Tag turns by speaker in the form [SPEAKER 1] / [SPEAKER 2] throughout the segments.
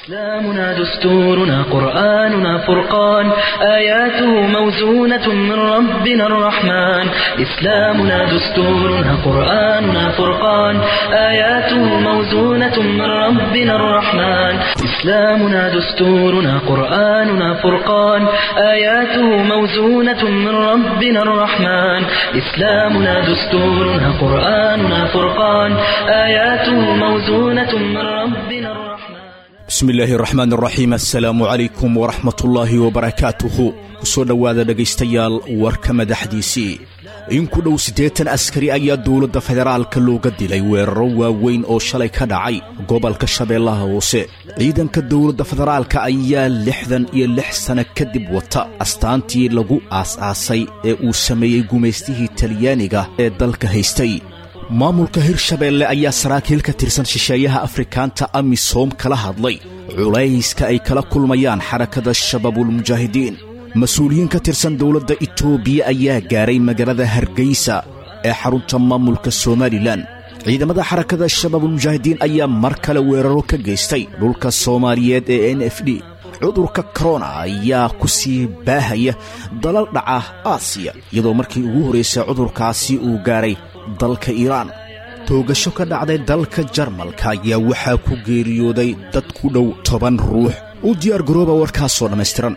[SPEAKER 1] إسلامنا دستورنا قرآننا فرقان آياته موزونة من ربنا الرحمن إسلامنا دستورنا قرآننا فرقان آياته موزونة من ربنا الرحمن إسلامنا دستورنا قرآننا فرقان آياته موزونة من ربنا الرحمن إسلامنا دستورنا قرآننا فرقان آياته موزونة من ربنا الرحمن
[SPEAKER 2] bismi illaahi raxmaan raxiim assalaamu calaykum waraxmatullaahi wabarakaatuhu kusoo dhowaada dhegaystayaal warka madaxdiisii in ku dhow siddeetan askari ayaa dowladda federaalka looga dilay weeraro waaweyn oo shalay ka dhacay gobolka shabeellaha hoose ciidanka dowladda federaalka ayaa lixdan iyo lix sanno kadib wata astaantii lagu aas-aasay ee uu sameeyey gumaystihii talyaaniga ee dalka haystay maamulka hirshabeelle ayaa saraakiil ka tirsan shisheeyaha afrikaanta amisom kala hadlay culayska ay kala kulmayaan xarakada shabaabulmujaahidiin mas-uuliyiin ka tirsan dowladda itoobiya ayaa gaaray magaalada hargeysa ee xarunta maamulka somalilan ciidamada xarakada shabaabulmujaahidiin ayaa mar kale weeraro ka geystay dhulka soomaaliyeed ee n f d cudurka korona ayaa ku sii baahaya dalal dhaca aasiya iyadoo markii ugu horraysay cudurkaasi uu gaaray dalka iiraan toogasho ka dhacday dalka jarmalka ayaa waxaa ku geeriyooday dad ku dhow toban ruux u diyaar garooba warkaasoo dhammaystiran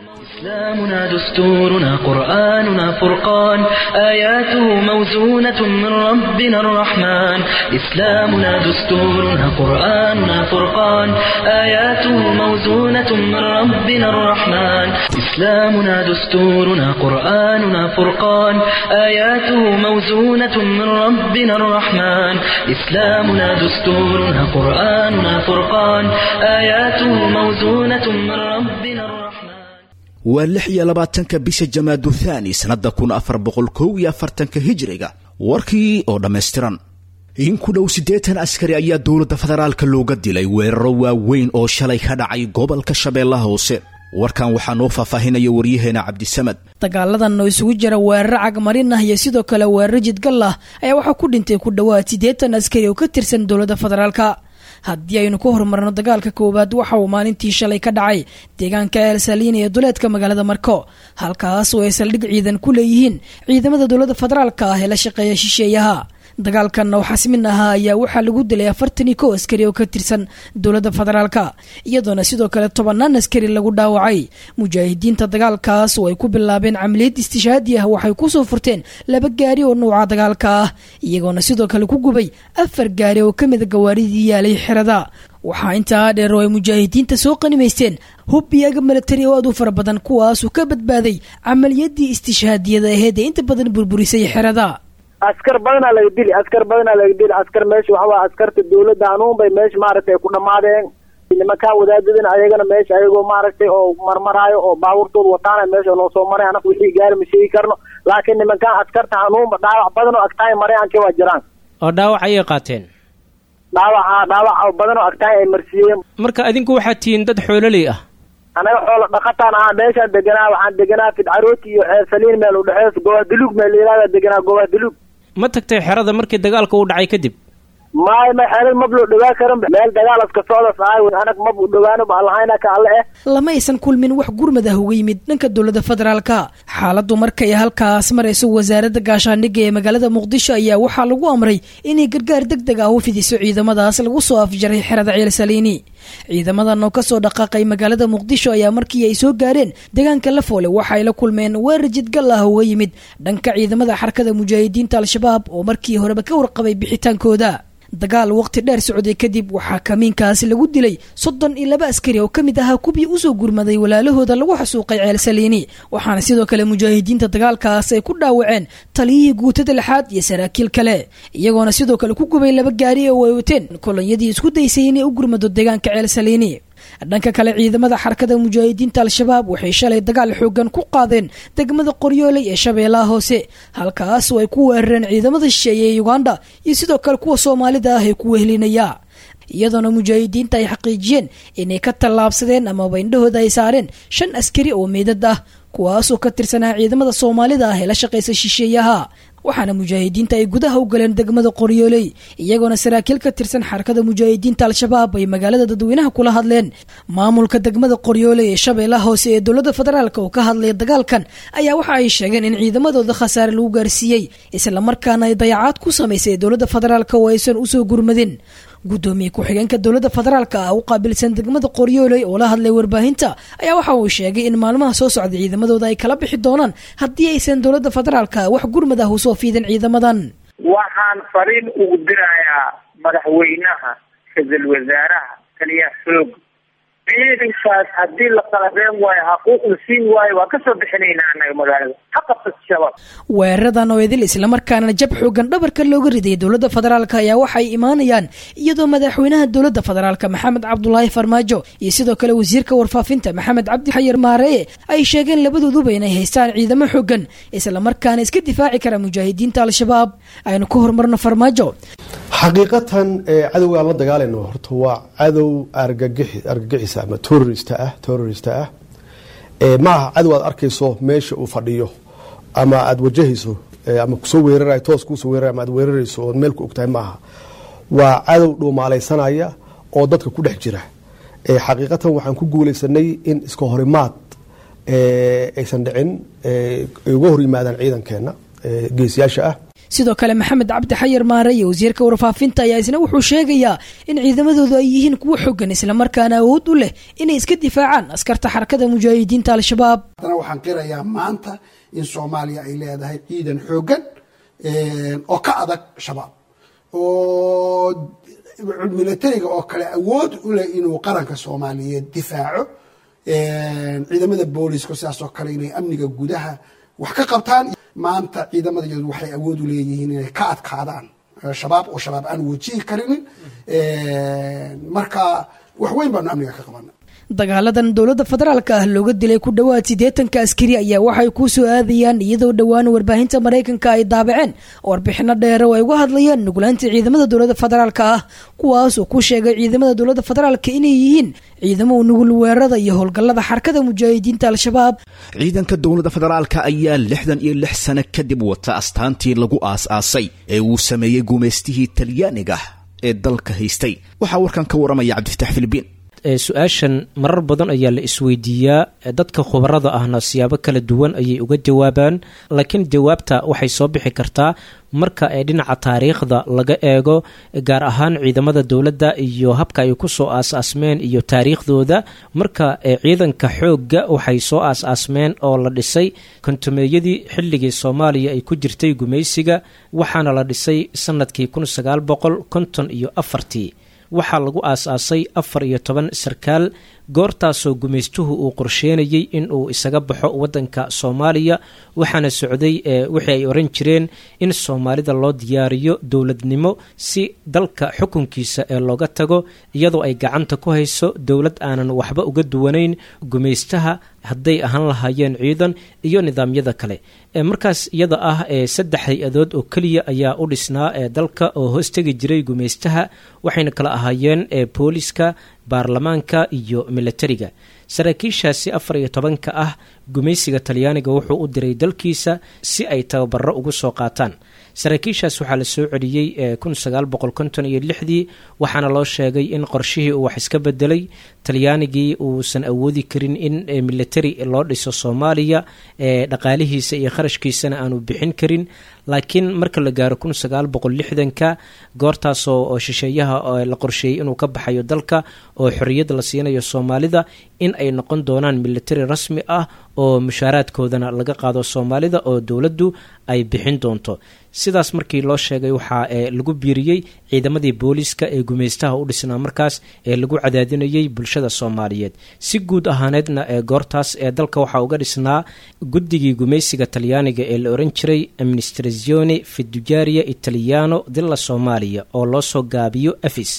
[SPEAKER 1] إسلامنا دستورنا قرآننا فرقان آياته موزونة من ربنا الرحمن إسلامنا دستورنا قرآننا فرقان آياته موزونة من ربنا الرحمن إسلامنا دستورنا قرآننا فرقان آياته موزونة من ربنا الرحمن إسلامنا دستورنا قرآننا فرقان آياته موزونة من ربنا الرحمن
[SPEAKER 2] waa lix iyo labaatanka bisha jamaadu thaani sannadda kun afar boqol kow iyo afartanka hijiriga warkii oo dhammaystiran in ku dhow siddeetan askari ayaa dowladda federaalka looga dilay weeraro waaweyn oo shalay ka dhacay gobolka shabeellaha hoose warkan waxaa noo faahfaahinaya waryaheena cabdisamad
[SPEAKER 3] dagaaladan oo isugu jira weeraro cagmarin ah iyo sidoo kale weeraro jidgal ah ayaa waxaa ku dhintay ku dhowaad siddeetan askari oo ka tirsan dowladda federaalka haddii aynu ku horumarno dagaalka koowaad waxa uu maalintii shalay ka dhacay deegaanka elsaliin ee duleedka magaalada marko halkaas oo ay saldhig ciidan ku leeyihiin ciidamada dowladda federaalka ah ee la shaqeeya shisheeyaha dagaalkanna oo xasmin ahaa ayaa waxaa lagu dilay afartan iyo kow askari oo ka tirsan dowladda federaalka iyadoona sidoo kale tobanaan askari lagu dhaawacay mujaahidiinta dagaalkaas oo ay ku bilaabeen camaliyad istishaadi ah waxay kusoo furteen laba gaari oo nuuca dagaalka ah iyagoona sidoo kale ku gubay afar gaari oo ka mida gawaaridii yaalay xerada waxaa intaa dheer oo ay mujaahidiinta soo qanimaysteen hub iyaga milatari oo aad u fara badan kuwaasuu ka badbaaday camaliyadii istishhaadiyada aheed ee inta badan burburisay xerada
[SPEAKER 4] askar badanaa laga dili askar badanaa laga dili askar meesha waxawaa askarta dawladda hanuun bay meesha maaragtay ku dhammaadeen nimankaa wadaadadana ayagana meesha ayagoo maaragtay oo marmaraayo oo baabuurtooda wataana meesha noo soo maray anaga wixii gaari ma sheegi karno laakiin nimankaan askarta hanuunba dhaawac badan oo agtaay marayaankii waa jiraan
[SPEAKER 5] oo dhaawac ayay qaateen
[SPEAKER 4] dhaawaca dhaawac badan oo agtaay ay marsiiyeen
[SPEAKER 5] marka adinku waxaad tihiin dad xoololey ah
[SPEAKER 4] anaga xoola dhaqataan ahaa meeshaan deganaa waxaan deganaa fidcarooti iyo ceersaliin meel udhexeys gobaadulug meel layihahda deganaa gobaadulug
[SPEAKER 5] ma tagtay xerada markii dagaalka u dhacay kadib
[SPEAKER 4] maay ma xerad mab loo dhawaa karan meel dagaalaska socdas ahay anag mab u dhawaano baalahayna ka alle eh
[SPEAKER 3] lama aysan kulmin wax gurmad ah uga yimid dhanka dowladda federaalka xaaladdu markay halkaas marayso wasaaradda gaashaandhigga ee magaalada muqdisho ayaa waxaa lagu amray inay gargaar deg deg ah u fidiso ciidamadaas lagu soo afjaray xerada ceelsaliini ciidamadan oo kasoo dhaqaaqay magaalada muqdisho ayaa markii ay soo gaareen deegaanka lafoole waxa ay la kulmeen weerar jidgal ah uga yimid dhanka ciidamada xarakada mujaahidiinta al-shabaab oo markii horeba ka warqabay bixitaankooda dagaal waqti dheer socday kadib waxaa kamiinkaasi lagu dilay soddon iyo laba askari oo ka mid ahaa kubii usoo gurmaday walaalahooda lagu xasuuqay ceelsaliini waxaana sidoo kale mujaahidiinta dagaalkaas ay ku dhaawaceen taliyihii guutada lixaad iyo saraakiil kale iyagoona sidoo kale ku gubay laba gaari oo ay wateen kolonyadii isku daysay inay u gurmado deegaanka ceelsaliini dhanka kale ciidamada xarakada mujaahidiinta al-shabaab waxay shalay dagaal xoogan ku qaadeen degmada qoryooley ee shabeellaha hoose halkaas oo ay ku weerareen ciidamada shisheeye ee uganda iyo sidoo kale kuwa soomaalida ah ee ku wehelinaya iyadoona mujaahidiinta ay xaqiijiyeen inay ka tallaabsadeen amaba indhahooda ay saareen shan askari oo meydad ah kuwaasoo ka tirsanaa ciidamada soomaalida ah ee la shaqaysa shisheeyaha waxaana mujaahidiinta ay gudaha u galeen degmada qoryooley iyagoona saraakiil ka tirsan xarakada mujaahidiinta al-shabaab ay magaalada dadweynaha kula hadleen maamulka degmada qoryooley ee shabeellaha hoose ee dowladda federaalk oo ka hadlaya dagaalkan ayaa waxa ay sheegeen in ciidamadooda khasaare lagu gaarsiiyey islamarkaana ay dayacaad ku samaysay dowladda federaalk oo aysan usoo gurmadin guddoomiye ku-xigeenka dowladda federaalka ah u qaabilsan degmada qoryooley oo la hadlay warbaahinta ayaa waxa uu sheegay in maalmaha soo socda ciidamadooda ay kala bixi doonaan haddii aysan dowladda federaalka wax gurmad ah usoo fiidin ciidamadan
[SPEAKER 6] waxaan fariin ugu dirayaa madaxweynaha ra-iisul wasaaraha taliyaha xoog ciidankaas haddii la qalabeen waayo xaquuq la siin waayo waa kasoo bixinaynaa annaga magaalada ha qabsat shabaab
[SPEAKER 3] weeraradan oo idil islamarkaana jab xoogan dhabarka looga riday dowladda federaalk ayaa waxay imaanayaan iyadoo madaxweynaha dowladda federaalk maxamed cabdulaahi farmaajo iyo sidoo kale wasiirka warfaafinta maxamed cabdi xayar maareye ay sheegeen labadooduba inay haystaan ciidamo xoogan islamarkaana iska difaaci kara mujaahidiinta al-shabaab aynu ka horumarno farmaajo
[SPEAKER 7] xaqiiqatan cadowga aan la dagaalayno horta waa cadow argagixis ama terorist ah terorist ah ma aha cadow aad arkayso meesha uu fadhiyo ama aada wajahayso ama kusoo weerarayo toos kuusoo weerarayo ama aad weerarayso ood meel ku ogtahay ma aha waa cadow dhuumaalaysanaya oo dadka ku dhex jira xaqiiqatan waxaan ku guulaysanay in iska horimaad aysan dhicin ay uga hor yimaadaan ciidankeena geesiyaasha ah
[SPEAKER 3] sidoo kale maxamed cabdi xayar maare iyo wasiirka warfaafinta ayaa isna wuxuu sheegayaa in ciidamadoodu ay yihiin kuwo xogan islamarkaana awood u leh inay iska difaacaan askarta xarakada mujaahidiinta al-shabaab
[SPEAKER 8] haddana waxaan qirayaa maanta in soomaaliya ay leedahay ciidan xoogan oo ka adag shabaab oo militariga oo kale awood u leh inuu qaranka soomaaliyeed difaaco ciidamada booliiska sidaas oo kale inay amniga gudaha wax ka qabtaan maanta ciidamadaeedu waxay awood u leeyihiin inay ka adkaadaan shabaab oo shabaab aan wajihi karinin marka wax weyn baanu amniga ka qabana
[SPEAKER 3] dagaaladan dowladda federaalka ah looga dilay ku dhowaad siddeetanka askari ayaa waxay ku soo aadayaan iyadoo dhowaan warbaahinta maraykanka ay daabaceen warbixino dheere oo ay uga hadlayaan nuglaanta ciidamada dowladda federaalka ah kuwaas oo ku sheegay ciidamada dowladda federaalka inay yihiin ciidamo nugul weerarada iyo howlgallada xarakada mujaahidiinta al-shabaab
[SPEAKER 2] ciidanka dowladda federaalka ayaa lixdan iyo lix sano kadib wata astaantii lagu aas-aasay ee uu sameeyey gumaystihii talyaaniga ee dalka haystay waxaa warkan ka waramaya cabdifatax filibiin
[SPEAKER 5] su-aashan marar badan ayaa la isweydiiyaa dadka khubarada ahna siyaabo kala duwan ayay uga jawaabaan laakiin jawaabta waxay soo bixi kartaa marka ee dhinaca taariikhda laga eego gaar ahaan ciidamada dowladda iyo habka ay kusoo aas-aasmeen iyo taariikhdooda marka ciidanka xoogga waxay soo aas-aasmeen oo la dhisay kontumeeyadii xilligii soomaaliya ay ku jirtay gumaysiga waxaana la dhisay sanadkii kun sagaal boqol konton iyo afartii waxaa lagu aas-aasay afar iyo toban sarkaal goortaasoo gumaystuhu uu qorsheenayey in uu isaga baxo waddanka soomaaliya waxaana socday wixii ay oran jireen in soomaalida loo diyaariyo dowladnimo si dalka xukunkiisa ee looga tago iyadoo ay gacanta ku hayso dowlad aanan waxba uga duwanayn gumaystaha hadday ahaan lahaayeen ciidan iyo nidaamyada kale markaas iyada ah saddex hay-adood oo keliya ayaa u dhisnaa ee dalka oo hoostegi jiray gumaystaha waxayna kala ahaayeen booliska baarlamaanka iyo militariga saraakiishaasi afar iyo tobanka ah gumaysiga talyaaniga wuxuu u diray dalkiisa si ay tababaro ugu soo qaataan saraakiishaas waxaa la soo celiyey kun sagaal boqol konton iyo lixdii waxaana loo sheegay in qorshihii uu wax iska bedelay talyaanigii uusan awoodi karin in military loo dhiso soomaaliya dhaqaalihiisa iyo kharashkiisana aanu bixin karin laakiin marka la gaaro kun sagaal boqol lixdanka goortaasoo shisheeyaha la qorsheeyey inuu ka baxayo dalka oo xorriyad la siinayo soomaalida in ay noqon doonaan military rasmi ah oo mushaaraadkoodana laga qaado soomaalida oo dowladdu ay bixin doonto sidaas markii loo sheegay waxaa lagu biiriyey ciidamadii booliiska ee gumaystaha u dhisnaa markaas ee lagu cadaadinayay bulshada soomaaliyeed si guud ahaaneedna ee goortaas ee dalka waxaa uga dhisnaa guddigii gumaysiga talyaaniga ee la oran jiray administrazione fidujaria italiano dilla soomaaliya oo loo soo gaabiyo afis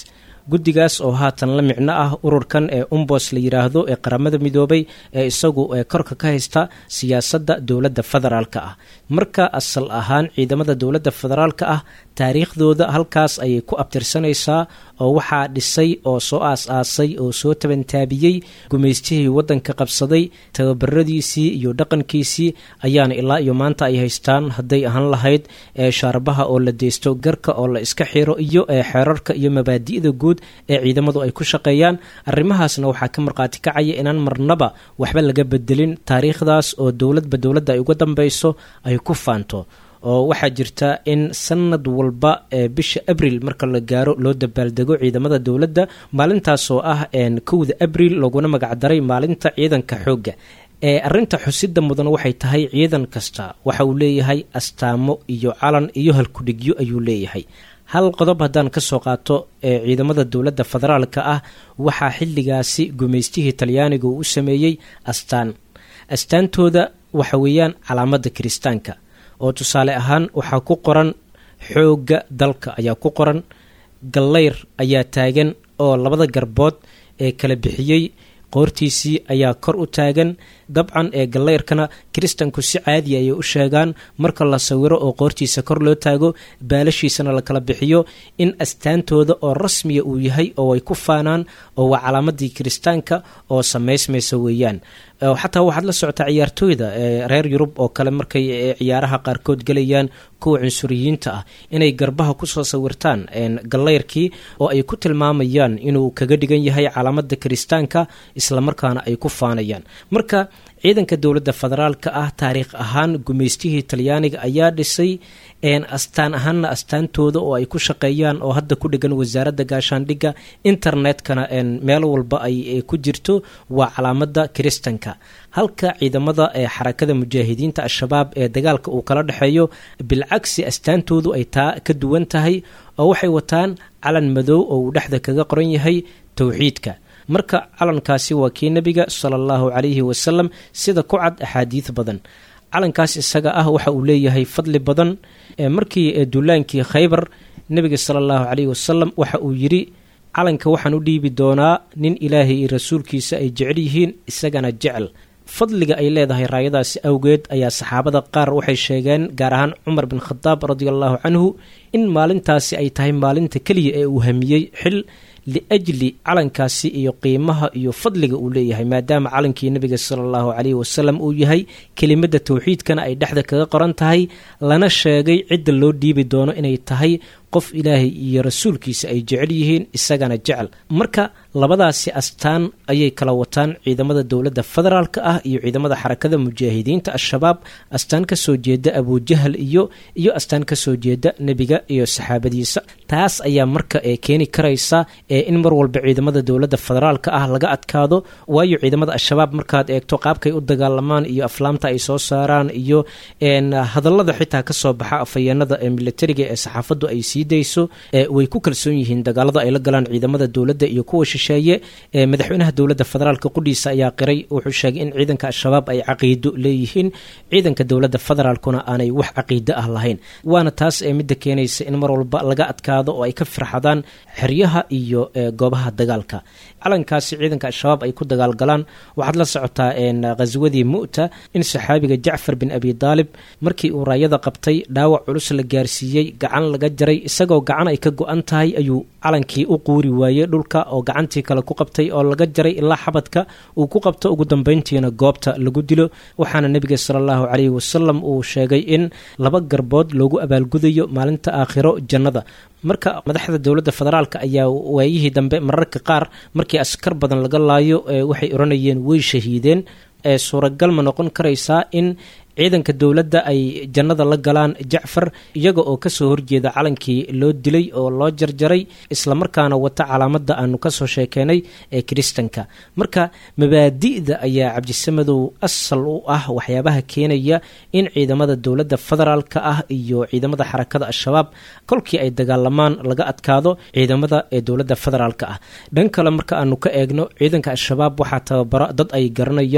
[SPEAKER 5] guddigaas oo haatan la micno ah ururkan ee umbos la yidhaahdo ee qaramada midoobay ee isagu ee korka ka haysta siyaasadda dowladda federaalka ah marka asal ahaan ciidamada dowladda federaalka ah taariikhdooda halkaas ayay ku abtirsanaysaa oo waxaa dhisay oo soo aas-aasay oo soo tabantaabiyey gumaystihii waddanka qabsaday tababaradiisii iyo dhaqankiisii ayaana ilaa iyo maanta ay haystaan hadday ahaan lahayd ee shaarbaha oo la deysto garka oo la iska xiro iyo ee xeerarka iyo mabaadi'da guud ee ciidamadu ay ku shaqeeyaan arrimahaasna waxaa ka markhaati kacaya inaan marnaba waxba laga bedelin taariikhdaas oo dowladba dowladda ay uga dambeyso ay ku faanto oo waxaa jirta in sanad walba ee bisha abril marka la gaaro loo dabaaldego ciidamada dowladda maalintaasoo ah kowda abril looguna magacdaray maalinta ciidanka xoogga ee arrinta xusida mudan waxay tahay ciidan kasta waxa uu leeyahay astaamo iyo calan iyo halkudhigyo ayuu leeyahay hal qodob haddaan ka soo qaato ee ciidamada dowladda federaalka ah waxaa xilligaasi gumaystihii talyaaniga uu u sameeyey astaan astaantooda waxa weeyaan calaamadda kiristaanka oo tusaale ahaan waxaa ku qoran xoogga dalka ayaa ku qoran gallayr ayaa taagan oo labada garbood ee kala bixiyey qoortiisii ayaa kor u taagan dabcan ee gallayrkana kiristanku si caadi ayay u sheegaan marka la sawiro oo qoortiisa kor loo taago baalashiisana la kala bixiyo in astaantooda oo rasmiya uu yahay oo ay ku faanaan oo waa calaamadii kiristaanka oo samaysmaysa weeyaan xataa waxaad la socotaa ciyaartooyda reer yurub oo kale markay ciyaaraha qaarkood gelayaan kuwa cunsuriyiinta ah inay garbaha kusoo sawirtaan gallayrkii oo ay ku tilmaamayaan inuu kaga dhigan yahay calaamada kiristaanka islamarkaana ay ku faanayaan marka ciidanka dowladda federaalka ah taariikh ahaan gumaystihii talyaaniga ayaa dhisay astaan ahaanna astaantooda oo ay ku shaqeeyaan oo hadda ku dhigan wasaaradda gaashaandhigga internetkana meel walba ay ku jirto waa calaamada kiristanka halka ciidamada ee xarakada mujaahidiinta al-shabaab ee dagaalka uu kala dhexeeyo bilcagsi astaantoodu ay taa ka duwan tahay oo waxay wataan calan madow oo uu dhexda kaga qoran yahay towxiidka marka calankaasi waa kii nebiga sala allahu calayhi wasalam sida ku cad axaadiid badan calankaas isaga ah waxa uu leeyahay fadli badan markii duulaankii khaybar nebiga sala allahu calayhi wasalam waxa uu yidhi calanka waxaan u dhiibi doonaa nin ilaahay iyo rasuulkiisa ay jecel yihiin isagana jecel fadliga ay leedahay raayadaasi awgeed ayaa saxaabada qaar waxay sheegeen gaar ahaan cumar bin khadaab radia allahu canhu in maalintaasi ay tahay maalinta keliya ee uu hamiyey xil liajli calankaasi iyo qiimaha iyo fadliga uu leeyahay maadaama calankii nebiga sala allahu calayhi wasalam uu yahay kelimada towxiidkana ay dhexda kaga qoran tahay lana sheegay cidda loo dhiibi doono inay tahay qof ilaahay iyo rasuulkiisa ay jecel yihiin isagana jecel marka labadaasi astaan ayay kala wataan ciidamada dowladda federaalka ah iyo ciidamada xarakada mujaahidiinta al-shabaab astaan ka soo jeeda abujahal iyo iyo astaan ka soo jeeda nebiga iyo saxaabadiisa taas ayaa marka ee keeni karaysa ee in mar walba ciidamada dowladda federaalka ah laga adkaado waayo ciidamada al-shabaab markaad eegto qaabkay u dagaalamaan iyo aflaamta ay soo saaraan iyo hadallada xitaa kasoo baxa afhayeenada ee militariga ee saxaafadu ay sii dayso way ku kalsoon yihiin dagaalada ay la galaan ciidamada dowladda iyo kuwa shisheeye madaxweynaha dowladda federaalka qudhiisa ayaa qiray wuxuu sheegay in ciidanka al-shabaab ay caqiido leeyihiin ciidanka dowladda federaalkuna aanay wax caqiido ah lahayn waana taas ee midda keenaysa in mar walba laga adkaado oo ay ka firxadaan xeryaha iyo goobaha dagaalka calankaasi ciidanka al-shabaab ay ku dagaalgalaan waxaad la socotaa khaswadii mu'ta in saxaabiga jacfar bin abi daalib markii uu raayada qabtay dhaawac culus la gaarsiiyey gacan laga jaray isagoo gacan ay ka go-an tahay ayuu calankii u quuri waayey dhulka oo gacantii kale ku qabtay oo laga jaray ilaa xabadka uu ku qabto ugu dambeyntiina goobta lagu dilo waxaana nebiga sala allahu calayhi wasalam uu sheegay in laba garbood loogu abaalgudayo maalinta aakhiro jannada marka madaxda dowladda federaalka ayaa waayihii dambe mararka qaar markii askar badan laga laayo waxay odhanayeen way shahiideen ee suuragal ma noqon karaysaa in ciidanka dowladda ay jannada la galaan jacfar iyaga oo kasoo horjeeda calankii loo dilay oo loo jarjaray islamarkaana wata calaamada aanu kasoo sheekeenay ee kiristanka marka mabaadi'da ayaa cabdisamadow asal u ah waxyaabaha keenaya in ciidamada dowladda federaalka ah iyo ciidamada xarakada al-shabaab kolkii ay dagaalamaan laga adkaado ciidamada ee dowladda federaalka ah dhan kale marka aanu ka eegno ciidanka al-shabaab waxaa tababara dad ay garanayaan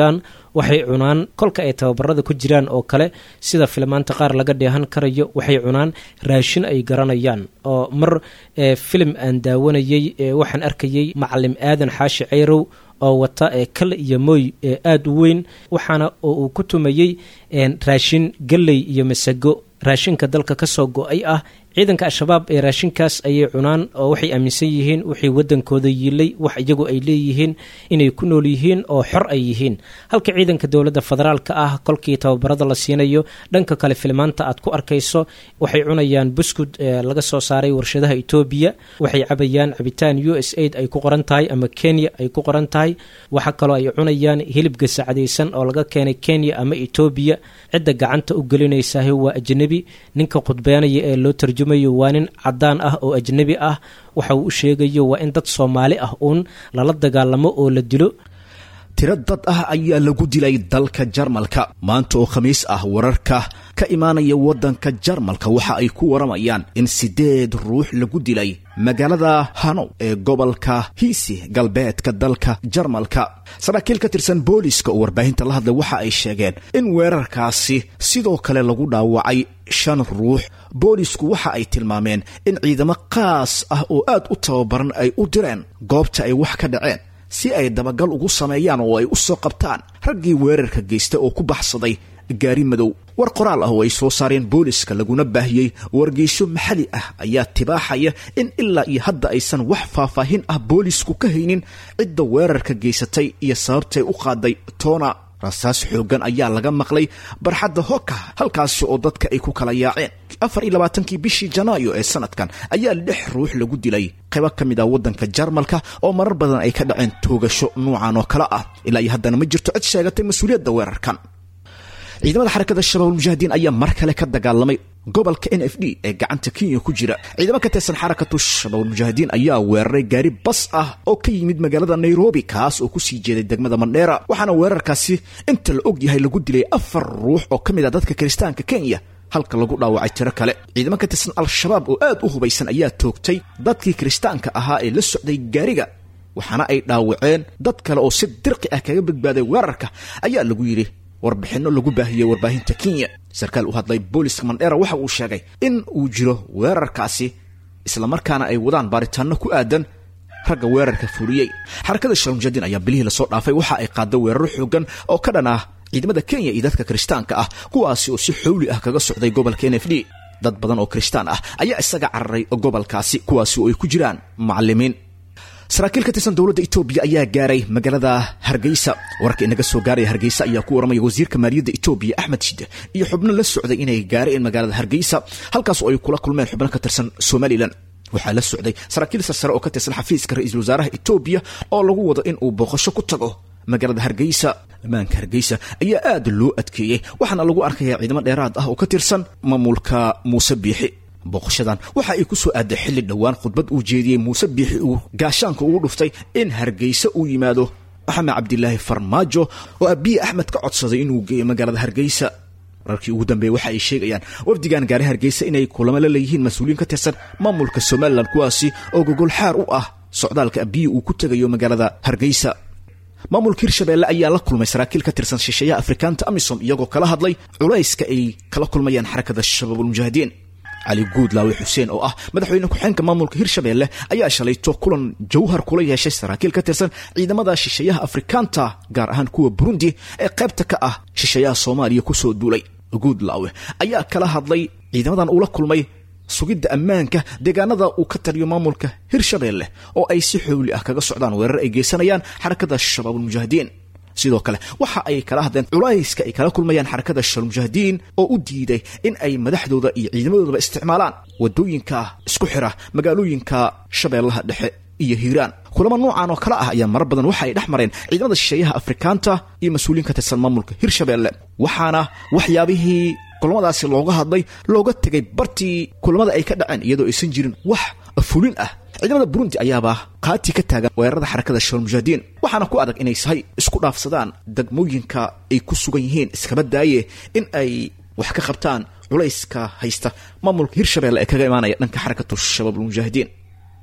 [SPEAKER 5] waxay cunaan kolka ay tababarada ku jiraan oo kale sida filmaanta qaar laga dheehan karayo waxay cunaan raashin ay garanayaan oo mar filim aan daawanayey waxaan arkayey macalim aadan xaashi ceyrow oo wata kale iyo mooy aada u weyn waxaana uu ku tumayey raashin galley iyo masago raashinka dalka kasoo go-ay ah ciidanka al-shabaab ee raashinkaas ayay cunaan oo waxay aaminsan yihiin wixii wadankooda yiilay wax iyagu ay leeyihiin inay ku nool yihiin oo xor ay yihiin halka ciidanka dowladda federaalka ah kolkii tababarada la siinayo dhanka kale filmaanta aad ku arkayso waxay cunayaan buskud laga soo saaray warshadaha etoobiya waxay cabayaan cabitaan u s aid ay ku qoran tahay ama kenya ay ku qoran tahay waxa kaloo ay cunayaan hilib gasacdaysan oo laga keenay kenya ama etoobiya cidda gacanta u gelinaysaah waa ajnabi ninka khudbeenaya ee loo tarjumayo waa nin cadaan ah oo ajnabi ah waxa uu u sheegayo waa in dad soomaali ah uun lala dagaalamo oo la dilo
[SPEAKER 2] tiro dad ah ayaa lagu dilay dalka jarmalka maanta oo khamiis ah wararka ka imaanaya waddanka jarmalka waxa ay ku waramayaan in siddeed ruux lagu dilay magaalada hanow ee gobolka hiisi galbeedka dalka jarmalka saraakiil ka tirsan booliiska oo warbaahinta la hadlay waxa ay sheegeen in weerarkaasi sidoo kale lagu dhaawacay shan ruux boolisku waxa ay tilmaameen in ciidamo qaas ah oo aad u tababaran ay u direen goobta ay wax ka dhaceen si ay dabagal ugu sameeyaan oo ay u soo qabtaan raggii weerarka geysta oo ku baxsaday gaari madow war qoraal ah oo ay soo saareen booliska laguna baahiyey wargeysyo maxali ah ayaa tibaaxaya in ilaa iyo hadda aysan wax faahfaahin ah boolisku ka haynin cidda weerarka geysatay iyo sababtay u qaaday toona rasaas xooggan ayaa laga maqlay barxadda hoka halkaasi oo dadka ay ku kala yaaceen afar iyo labaatankii bishii janaayo ee sanadkan ayaa lix ruux lagu dilay qaybo ka mid ah waddanka jarmalka oo marar badan ay ka dhaceen toogasho nuucan oo kale ah ilaa iyo haddana ma jirto cid sheegatay mas-uuliyadda weerarkan ciidamada xarakada shabaab ulmujaahidiin ayaa mar kale ka dagaalamay gobolka n f d ee gacanta kenya ku jira ciidamo ka tirsan xarakatu shabaab ulmujaahidiin ayaa weeraray gaari bas ah oo ka yimid magaalada nairobi kaas oo kusii jeeday degmada mandheera waxaana weerarkaasi inta la og yahay lagu dilay afar ruux oo ka mid ah dadka kiristaanka kenya halka lagu dhaawacay tiro kale ciidamo ka tirsan al-shabaab oo aad u hubaysan ayaa toogtay dadkii kiristaanka ahaa ee la socday gaariga waxaana ay dhaawaceen dad kale oo si dirqi ah kaga badbaaday weerarka ayaa lagu yidhi warbixinno lagu baahiyey warbaahinta kenya sarkaal u hadlay booliska mandheera waxa uu sheegay in uu jiro weerarkaasi islamarkaana ay wadaan baaritaanno ku aadan ragga weerarka fuliyey xarakada shalmujadiin ayaa bilihii lasoo dhaafay waxa ay qaada weeraro xoogan oo ka dhan ah ciidamada kenya iyo dadka kiristaanka ah kuwaasi oo si xowli ah kaga socday gobolka n f d dad badan oo kiristaan ah ayaa isaga cararay gobolkaasi kuwaasi oo ay ku jiraan macalimiin saraakiil ka tirsan dowladda etoobiya ayaa gaaray magaalada hargeysa wararka inaga soo gaaraya hargeysa ayaa ku waramaya wasiirka maaliyadda etoobiya axmed shide iyo xubno la socday inay gaareen magaalada hargeysa halkaas oo ay kula kulmeen xubno ka tirsan somalilan waxaa la socday saraakiil sarsare oo ka tirsan xafiiska ra-iisul wasaaraha etoobiya oo lagu wado in uu booqasho ku tago magaalada hargeysa ammaanka hargeysa ayaa aad loo adkeeyey waxaana lagu arkayaa ciidamo dheeraad ah oo ka tirsan maamulka muuse biixi booqashadan waxa ay ku soo aaday xilli dhowaan khudbad uu jeediyey muuse biixi uu gaashaanka ugu dhuftay in hargeysa uu yimaado maxamed cabdilaahi farmaajo oo abiyi axmed ka codsaday inuu geeyo magaalada hargeysa wararkii ugu dambeeye waxa ay sheegayaan wafdigan gaari hargeysa inay kulamo la leeyihiin mas-uuliyiin ka tirsan maamulka somalilan kuwaasi oo gogol xaar u ah socdaalka abiyi uu ku tegayo magaalada hargeysa maamulka hirshabeelle ayaa la kulmay saraakiil ka tirsan shisheeyaha afrikaanta amisom iyagoo kala hadlay culayska ay kala kulmayaan xarakada shabaabulmujaahidiin cali guudlaawe xuseen oo ah madaxweyne ku-xeenka maamulka hirshabeelle ayaa shalayto kulan jawhar kula yeeshay saraakiil ka tirsan ciidamada shisheeyaha afrikaanta gaar ahaan kuwa burundi ee qaybta ka ah shisheeyaha soomaaliya kusoo duulay guudlaawe ayaa kala hadlay ciidamadan uula kulmay sugidda ammaanka deegaanada uu ka taliyo maamulka hirshabeelle oo ay si xowli ah kaga socdaan weerar ay geysanayaan xarakada shabaabulmujaahidiin sidoo kale waxa ay kala hadleen culayska ay kala kulmayaan xarakada shalmujaahidiin oo u diiday in ay madaxdooda iyo ciidamadoodaba isticmaalaan wadooyinka isku xira magaalooyinka shabeellaha dhexe iyo hiiraan kulamo noocan oo kale ah ayaa marar badan waxa ay dhex mareen ciidamada shisheeyaha afrikaanta iyo mas-uuliyiin ka tirsan maamulka hirshabeelle waxaana waxyaabihii kulamadaasi looga hadlay looga tegay bartii kulamada ay ka dhaceen iyadoo aysan jirin wax fulin ah ciidamada burundi ayaaba qaati ka taagan weerarada xarakada shalmujaahidiin waxaana ku adag inay sahay isku dhaafsadaan degmooyinka ay ku sugan yihiin iskaba daaye in ay wax ka qabtaan culayska haysta maamulka hirshabeelle ee kaga imaanaya dhanka xarakatu shabaabulmujaahidiin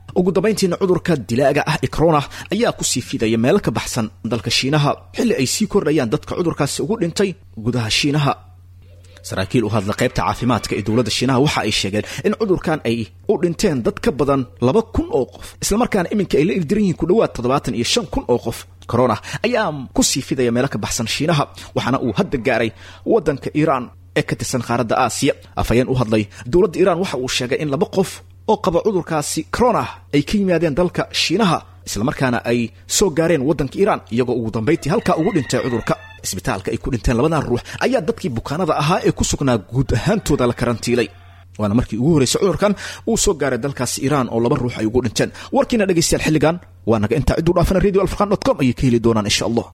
[SPEAKER 2] ugu dambayntiina cudurka dilaaga ah ee corona ayaa kusii fidaya meelo ka baxsan dalka shiinaha xilli ay sii kordhayaan dadka cudurkaasi ugu dhintay gudaha shiinaha saraakiil u hadla qaybta caafimaadka ee dowladda shiinaha waxa ay sheegeen in cudurkan ay u dhinteen dad ka badan laba kun oo qof islamarkaana iminka ay la ildiran yihiin ku dhowaad toddobaatan iyo shan kun oo qof corona ayaa ku sii fidaya meelo ka baxsan shiinaha waxaana uu hadda gaaray waddanka iiraan ee ka tirsan qaaradda aasiya afhayeen u hadlay dowladda iiraan waxa uu sheegay in laba qof oo qaba cudurkaasi corona ay ka yimaadeen dalka shiinaha islamarkaana ay soo gaareen waddanka iiraan iyagoo ugu dambayntii halkaa ugu dhintay cudurka isbitaalka ay ku dhinteen labadan ruux ayaa dadkii bukaanada ahaa ee ku sugnaa guud ahaantooda la karantiilay waana markii ugu horreysay cudurkan uu soo gaaray dalkaasi iiraan oo laba ruux ay ugu dhinteen warkiina dhegaystayaal xilligan waa naga intaa cidduu dhaafana radio alfurqan dot com ayay ka heli doonaan insha allah